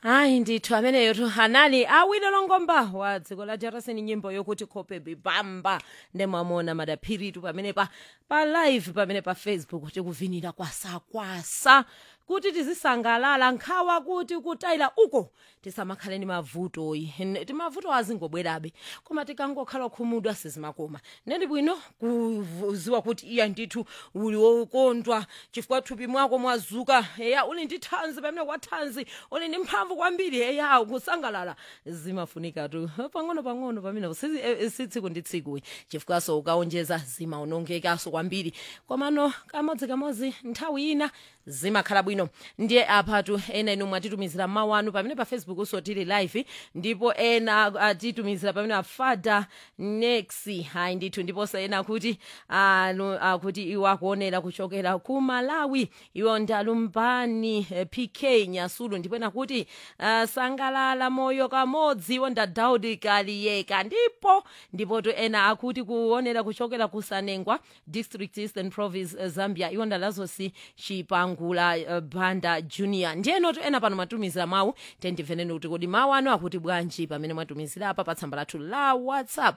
hayi ndithu ameneyo hanali awile longomba wa dziko la drc ni nyimbo yokuti khope bibamba ndemwamona madaphiritu pamene pa pa live pamene pa facebook tikuvinira kwasakwasa kuti tizisangalala nkhawa kuti kutayila uko tisamakhale ni mavutoyi N- timavuto azingobwerabe koma tikangokhala khumudwa sizimakoma nendi bwino kuziwa kuti iya ndithu uli wokondwa chifukwa thupi mwako mwazuka eya uli ndi thanzi pamene kwa thanzi uli ndi mphamvu kwambiri eya kusangalala zimafunika tu pang'ono pang'ono pamene si eh, si tsiku ndi tsiku chifukwaso ukaonjeza zimaonongekaso kwambiri komano kamodzi kamodzi nthawi ina zimakhala bwino ndiye apatu ena inu mwatitumizira mawu anu pamene pa facebook uso tili live ndipo ena atitumizira pamene afada nexi hayi ndithu ndiponso ena akuti anu akuti iwo akuonera kuchokera ku malawi iwo ndalumbani eh, pk nyasulu ndipo ena kuti ah, sangalala moyo kamodzi iwo ndadaudi kaliyeka ndipo ndipotu ena akuti kuonera kuchokera ku sanengwa district eastern province eh, zambia iwo ndalazosi chipangula eh, banda junior ndiyenotu ena pano mwatumizira mawu tendimveneni kuti kodi mawu anu akuti bwanji pamene mwatumizira apa pa tsamba lathu la whatsapp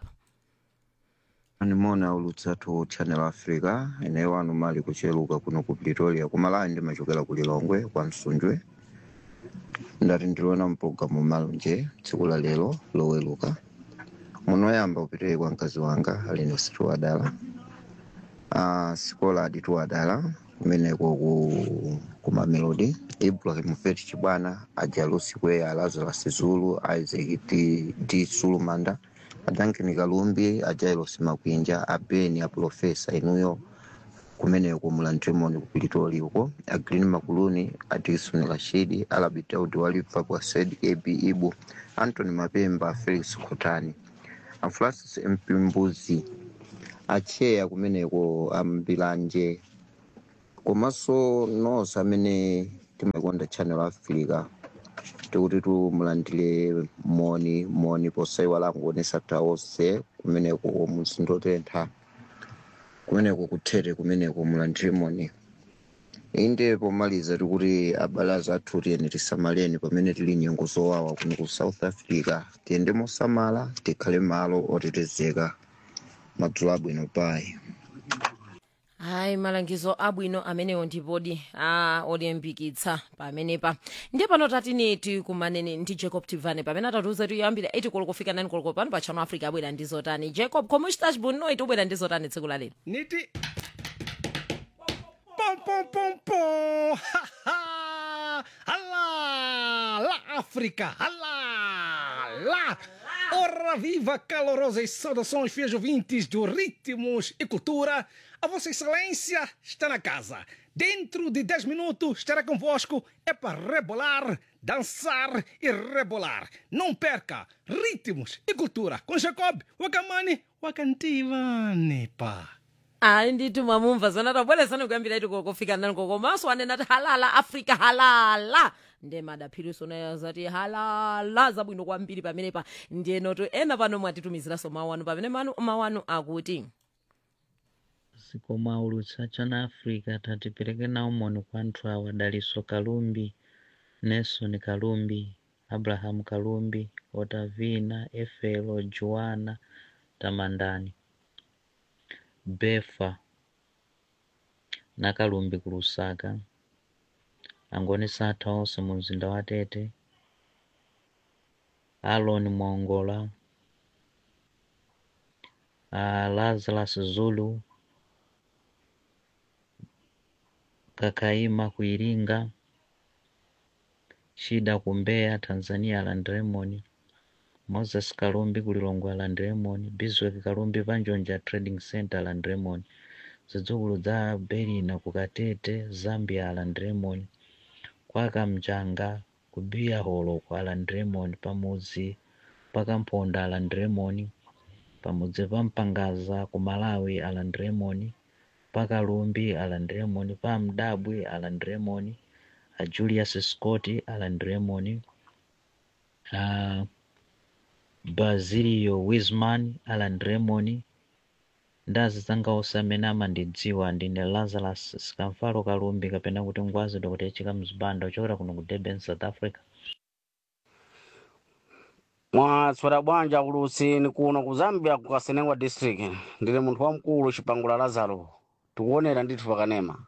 animona ulutsatu channel africa eneyo wanu mali kucheluka kuno ku pretoria kumalawi ndimachokera ku lilongwe kwa msunjwe ndati ndiliona mpulogalamu malunje tsiku la lero loweluka munoyamba upitire kwa mkazi wanga alino situ wadala uh, sikola aditu wadala kumeneko ku kumamelodi ibrahim feti chibwana ajalusi kweya lazarus zulu isaac d, d sulumanda adankin kalumbi ajailos makwinja abeni aprofesa inuyo kumeneko mulantremoni ku pretoria uko agreen makuluni adilson rashidi alabi daudi walifa kwa said ab ibu antony mapemba felix khotani afrancis mpimbuzi acheya kumeneko ambilanje komanso nonse amene timakonda channel africa tikuti tumulandire moni moni posaiwala kuonesa taonse kumeneko muzindotentha kumeneko kuthete kumeneko mulandire moni inde pomaliza tikuti abale athu tiyeni tisamaleni pamene tili nyengo zowawa kuno ku south africa tiyende mosamala tikhale malo otetezeka madzulo abwino payi hayi malangizo abwino amenewo ndipodi a olimbikitsa pamenepa ndiye pano tatini tikumanene ndi jacob tivane pamene atatiuza tiyambira 8 koloko kufika 9 koloko pano pa channel africa abwera ndi zotani jacob koma uchitachi bwinoiti ubwera ndi zotani tsiku la lero Niti. Pom, pom, pom, pom. Ha, ha. Alá, lá, África. Alá, lá. Ora viva, calorosas saudações, fiéis ouvintes do Ritmos e Cultura. A Vossa Excelência está na casa. Dentro de 10 minutos estará convosco. É para rebolar, dançar e rebolar. Não perca Ritmos e Cultura com Jacob Wakamani Wakantivani, pá. ayi nditi mwamumva zona tabweresani kuyambira iti kokofika nani kokomanso anena ti halala africa halala nde madaphiriso nayo zati halala zabwino kwambiri pamenepa ndiyenoto ena pano mwatitumiziraso mawu anu pamene manu mawu anu akuti zikomo aulutsa channel africa tatipereke nawo moni kwa anthu awa daliso kalumbi nelson kalumbi abraham kalumbi otavina efelo joana tamandani befa na kalumbi ku lusaka angonesa atha onse mu mzinda wa tete alon mwongola uh, lazarus zulu kakaima ku iringa shida ku mbeya tanzania land lemon moses kalumbi ku lilongwe land lemon biswek kalumbi panjonja trading center land lemon zidzukulu za berina ku katete zambia land lemon kwaka mchanga ku biyaholo kwa land lemon pamudzi pakamponda aland lemon pamudzi pa mpangaza ku malawi aland lemon pakalumbi aland lemon pa mdabwi aland lemon a julius scott aland lemon a basilio wisman aland lemon ndazi zanga onse amene amandidziwa ndine lazarus sikamfalo kalumbi kapena kuti ngwazi dokotechika mzibanda ochokera kuno ku durban south africa mwatswera bwanja ulutsini kuno ku zambia ku kasenengwa district ndili munthu wamkulu chipangula lazaro tikuonera ndithu pakanema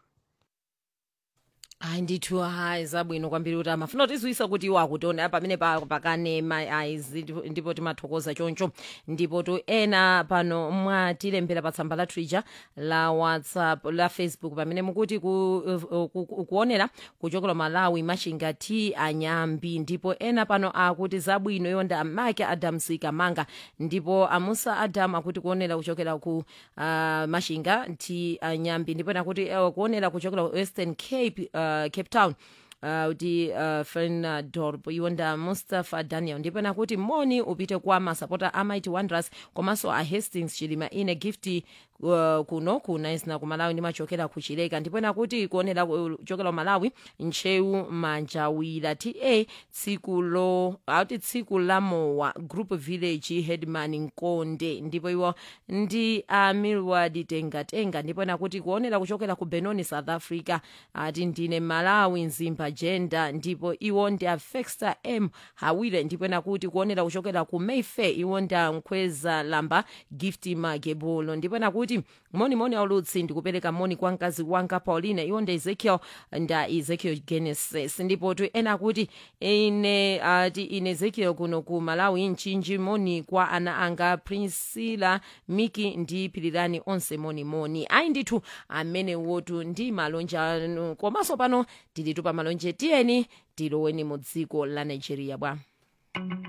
ayi ndithu hayi zabwino kwambiri kuti amafuna kutizwisa kuti iwo akutiona pamene pa- pakanema ayi zi- ndipo timathokoza choncho ndipo tu ena pano mwatilembera pa tsamba la twitter la whatsapp la facebook pamene mukuti ku, uh, ku, ku, kuonera kuchokera malawi machinga t anyambi ndipo ena pano akuti zabwino yonda amake adams kamanga ndipo amusa adam akuti kuonera kuchokera ku uh, machinga t anyambi ndipo ena kuti uh, kuonera kuchokera ku western cape uh, cape town uh, kuti uh, fernadorp iwonda mustafa daniel ndipo nakuti moni upite kwa masapota a mighty wanderers komanso a hastings chilima ine gift uh, kuno ku naisna ku malawi ndimachokera ku chileka ndipo nakuti kuonera kuchokera ku malawi ntcheu manjawira ta tsiku lo auti tsiku la mowa group village headman nkonde ndipo iwo ndi a milward tengatenga ndipo nakuti kuonera kuchokera ku benoni south africa ati ndine malawi nzimba jenda ndipo iwo ndi a fexter m hawire ndipo nakuti kuonera kuchokera ku mayfair iwo ndi a nkhweza lamba gift magebulo ndipo nakuti monimoni aulutsi ndikupereka moni kwa mkazi wanga paulina iwo ndi ezekiel nda ezekiel genesis ndipo tu ena akuti ine ati ine ezekiel kuno ku malawi mchinji moni kwa ana anga priscilla miki ndi pirirani onse monimoni ayi ndithu amene wotu ndi malonje anu komanso pano tilitu pa malonje tiyeni tiloweni mu dziko la nigeria bwa